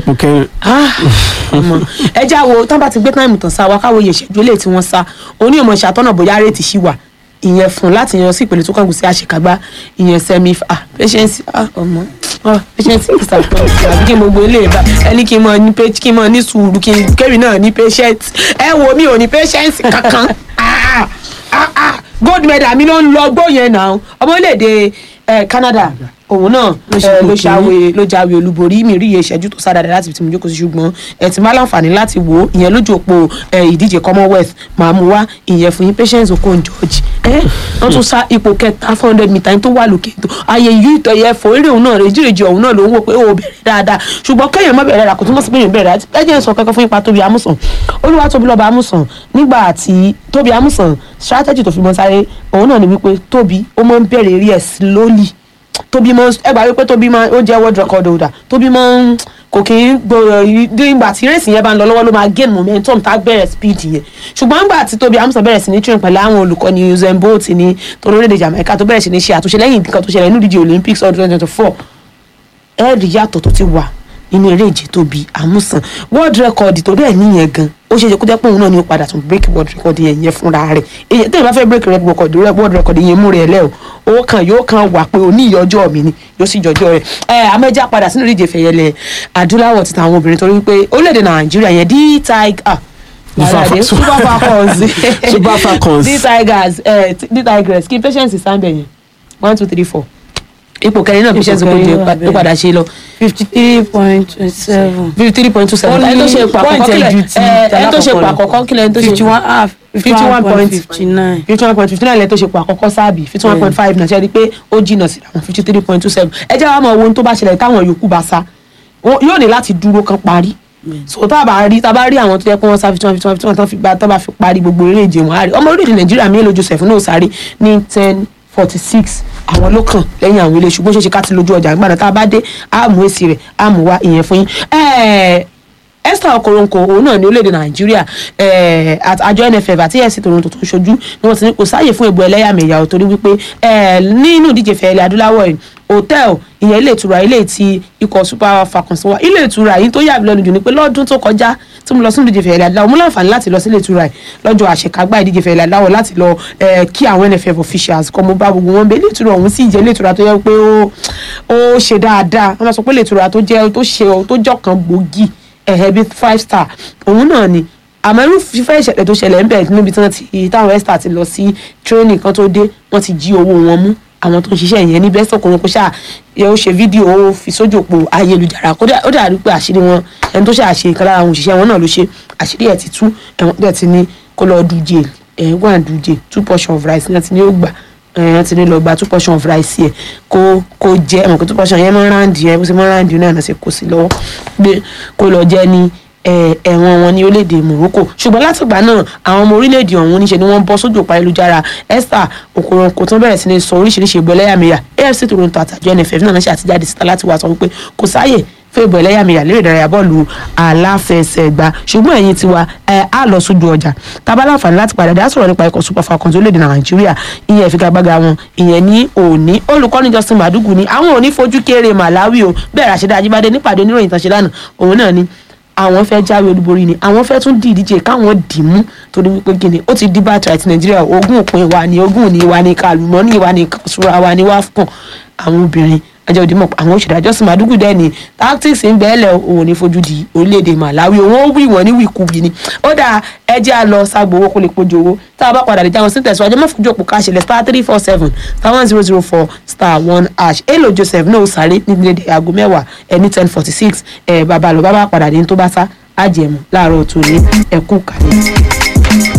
ipò kẹrin Ah, ọmọ ẹ já wo tán bá ti gbé táìmù tán sá wa káwo iye ìṣẹ́jú eléyìí tí wọ́n sá oní ìmọ̀ ìṣàtọ́nà bóyá rèétí sí wà ìyẹn fún láti yan sí ìpele tó kàn kù sí àṣekágbá ìyẹn semi ah patience ah ọmọ ah patience is a problem àbí kí n gbogbo ilé ìbá ẹni kí n mọ ní page kí n mọ ní sùúrù kí n kéré náà ní patience ẹ wo mi ò ní patience kankan ah ah ah gold medal mi ló ń lọ gbó yẹn náà ọmọ orílẹ̀-èdè eh, Canada òun náà Ló ṣe eh, ipò ló kìíní. ṣàwé ló jáwé olúborí mi rí iye ìṣẹ́jú tó sáadà láti fi tí mo jókòó sí ṣùgbọ́n ẹ ti máa láǹfààní láti wò ó ìyẹn lójú òpó ẹ, ìdíje commonwealth máa mú wá ìyẹn fún yín patience okon george ẹ wọ́n tún sá ipò kẹta four hundred meter tó wà lókè tó ayé yìí ìtọ̀ yẹ fò eré òun náà rèjìrèjì òun náà ló ń wò pé ó bẹ̀rẹ̀ dáadáa ṣùgbọ́n kéèyàn má bẹ̀rẹ̀ rà kò túmọ̀ sí pé èèyàn bẹ̀rẹ̀ rà ẹ jẹ́ n sọ kankan fún ipa tóbi amúsàn olúwa tóbi lọ́ba amúsàn nígbà tí tóbi amúsàn strategy tó fi mọ́ sáré òun náà ni wípé tóbi ó máa ń bẹ̀rẹ̀ eré ẹ̀ slowly tóbi mọ ẹ gbà wípé tóbi máa ó jẹ́ world record holder tóbi máa ń kò kì í gbòòrò nígbà tí rèsì yẹn bá ń lọ lọ́wọ́ ló máa gain momentum tá a bẹ̀rẹ̀ speed yẹn ṣùgbọ́n nígbà tí tóbi amúsàn bẹ̀rẹ̀ sí ní train pẹ̀lú àwọn olùkọ́ni usain bolt ní torílẹ̀-èdè jamaica tó bẹ̀rẹ̀ sí ní ṣe àtúnṣe lẹ́yìn nǹkan tó ṣẹlẹ̀ nínú ìdíje olympics ọdún twenty twenty four ẹ̀ẹ́dì yàtọ̀ tó ti wà nínú eré ìje tóbi amúsàn world record tó bẹ́ẹ̀ níyẹn gan ó ṣe é ṣe kó jẹ́ pé òun náà ni ó padà tún break world record yẹn yẹn fúnra rẹ̀ èyàn tẹ́lẹ̀ bá fẹ́ break record world record yẹn mú rẹ̀ lẹ́ o owó kan yóò kan wà pé òní ìyọjọ́ mi ni yóò sì jọjọ́ rẹ̀ ẹ amẹ́jà padà sínú ìdíje fẹ̀yẹlẹ̀ adúláwọ̀ ti tàwọn obìnrin torí pé orílẹ̀-èdè nàìjíríà yẹn d tiger ah Super- super falcons Super Falcons. d tigers eh, d tigers kí patience sáńbẹ̀ yẹn one two three four ipò kẹrin náà patience kò kẹrin jẹ wà bẹ́ẹ̀. ó padà ṣe lọ fifty three point seven. fifty three point two seven Ó ní ẹni tó ṣe ipò point àkọ́kọ́ ẹ̀ kílẹ̀ ju ti ẹ, ẹni tó ṣe ipò tàlákọ̀ọ́kọ́ lọ. àkọ́kọ́ kílẹ̀ ẹni tó ṣe fifty one half fifty one point fifty nine. fifty one point fifty nine lẹ́yìn tó ṣe ipò àkọ́kọ́ sáàbì fifty one point five náà ṣe rí i pé ó jìnnà sí àwọn fifty three point two seven ẹ jẹ́ wàá mọ ohun tó bá ṣẹlẹ̀ táwọn yòókù bá sá Wọ́n- yóò ní láti dúró kan parí so tá a bá rí tá a bá rí àwọn tó yẹ kó wọn sá fifty one fifty one fifty one tán fi gba tán bá fi parí gbogbo eré ìje wọn á rí ọmọ orílẹ̀-èdè nàìjíríà mi èlò joseph náà sáré ní ten forty six àwọn ló kàn lẹ́yìn àwọn ilé ṣùgbọ́n ṣeéṣe ká ti lójú ọjà gbàdá tá a bá dé á mú èsì rẹ̀ á mú wá ìyẹn fún yín Ẹ̀ẹ́, esther okoronko òun náà ní orílẹ̀-èdè nàìjíríà eh, àt- àjọ nff àti ẹ̀sìn toronto tó ń ṣojú ni wọ́n ti ní kò sáàyè fún ìbò ẹlẹ́yàmẹ̀yà ò torí wípé eh, nínú ìdíje fẹ̀ẹ́lẹ̀ adúláwọ̀ yìí hòtẹ́ẹ̀l ìyẹn ilé ìtura ilé tí ikọ̀ super falcons wà ilé ìtura yìí tó yà mí lẹ́nu jù ni pé lọ́dún tó kọjá tí mo lọ sí ìdíje fẹ̀ẹ́lẹ̀ adúláwọ̀ mo láǹfààní láti lọ sí ilé ìtura yìí lọ́jọ́ àṣekágbá ìdíje fẹ̀ẹ́lẹ̀ adúláwọ̀ láti lọ eh, kí àwọn nff officials kọ́ mo bá gbogbo wọn bẹ ilé ìtura ọ̀hún sì jẹ́ ilé ìtura tó yẹ pé ó ó ṣe dáadáa wọ́n máa sọ pé ilé ìtura tó jẹ́ tó ṣe tó jọ̀kan gbòógì ẹ̀hẹ́ bíi five star òun náà ni àmọ́ irú fífẹ́ ìṣẹ̀lẹ̀ tó ṣẹlẹ̀ ń bẹ̀ níbi tí wọ́n ti táwọn esther ti lọ sí training kan tó dé wọ́n ti jí owó wọn mú àwọn tó ń ṣiṣẹ́ yẹn ní bẹ́ẹ̀ sọ̀kùnrin kó ṣáà yẹ ó ṣe fídíò ó fi sójú òpó ayélujára kó dà- ó dàrú pé àṣírí wọn ẹni tó ṣáà ṣe ìkan lára àwọn òṣìṣẹ́ wọn náà ló ṣe àṣírí ẹ̀ ti tú ẹ̀wọ̀n dẹ̀ ti ní kó lọ dùjẹ́ ẹ̀ wọ́n àdùjẹ́ two portion of rice náà ti ní ó gbà ẹ̀yàn ti ní lọ gba two portion of rice yẹ kó kó jẹ ẹ̀mọ̀ kó two portion yẹn máa ń ráǹdì yẹn bó ṣe máa ń ráǹdì náà náà ṣe kó sí lọ́wọ́ gbé kó lọ jẹ ní ẹ̀, ẹ̀wọ̀n wọn ní orílẹ̀-èdè Morocco ṣùgbọ́n látìgbà náà àwọn ọmọ orílẹ̀-èdè ọ̀hún níṣẹ́ ni wọ́n bọ́ sójú òpá ayélujára Esther Okoronkwo tó bẹ̀rẹ̀ sí ní sọ oríṣiríṣi ìbò ẹlẹ́yàmẹ̀yà AFC Toronto àtàjọ NFF náà ṣe àtijáde síta láti wá sọ wípé kò sáàyè fún ìbò ẹlẹ́yàmẹ̀yà lérè ìdárayá bọ́ọ̀lù aláfẹsẹ̀gbá ṣùgbọ́n ẹ̀yin tiwa ẹ̀ á lọ sójú ọjà tábà láǹfààní láti padà dá sọ̀rọ̀ nípa ikọ̀ super falcons orílẹ̀-èdè nàìjíríà ìyẹn ìfigagbága wọn ìyẹn ní òní olùkọ́ni justin madugu ni àwọn ò ní fojú kéré malawi o bẹ́ẹ̀ ràṣẹ́dá ajíbádé nípàdé oníròyìn tàn ṣe lánàá òun náà ni àwọn fẹ́ jáwé olúborí ni àwọn fẹ́ tún di ìdíje káwọn dì mú torí wípé gíní ó ti di bàtà àti nàìjíríà ogún òpin wa ni ogún ní wa ni kàlùmọ́ ní wa ni kàṣúra wa ni wá fún àwọn obìnrin ajá òdì mọ̀ àwọn òṣèré àjọsìn màdúgù dẹ́ ni tactics ń bẹ́ẹ̀lẹ̀ òun ní fojú di orílẹ̀-èdè Malawi òun ó wí wọ́n ní wìkúwì ni ó dáa ẹjẹ́ á lọ ságbó owó kó lè pojú owó tá a bá padà lè jáwọn sí tẹ̀síwájú mọ́ fojú òpó káṣẹlẹ̀ star three four seven star one zero zero four star one hash èlò Joseph náà ó sáré ní dédé aago mẹ́wàá ẹni ten forty six ẹ̀ bàbá lọ bàbá padà dé ní tó bá sá àjẹmú láàárọ̀ tòní ẹ̀kú kàlẹ́.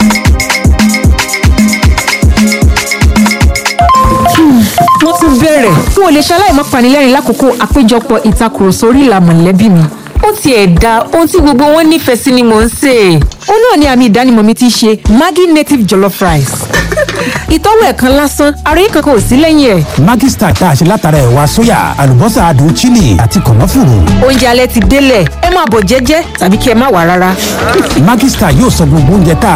wọ́n tún bẹ̀rẹ̀ n ò lè ṣaláì má panilẹ́rìn lákòókò àpéjọpọ̀ ìtakùrọ̀sọ orí ìlà mọ̀lẹ́bí mi ó tiẹ̀ da ohun tí gbogbo wọn nífẹ̀ẹ́ sí ni mò ń sè é. ó náà ni àmì ìdánimọ̀ mi ti ṣe Maggi native jollof rice. ìtọ́wò ẹ̀kan lásán ara yín kankan ò sí lẹ́yìn ẹ̀. Maggi Star tá a ṣe látara ẹ̀wà sóyà àlùbọ́sà adùn chili àti kànáfùrù. oúnjẹ alẹ́ ti délẹ̀ ẹ máa bọ̀ jẹ́jẹ́ tàbí kí ẹ má wà rárá. Maggi Star yóò sọ gbogbo oúnjẹ tá a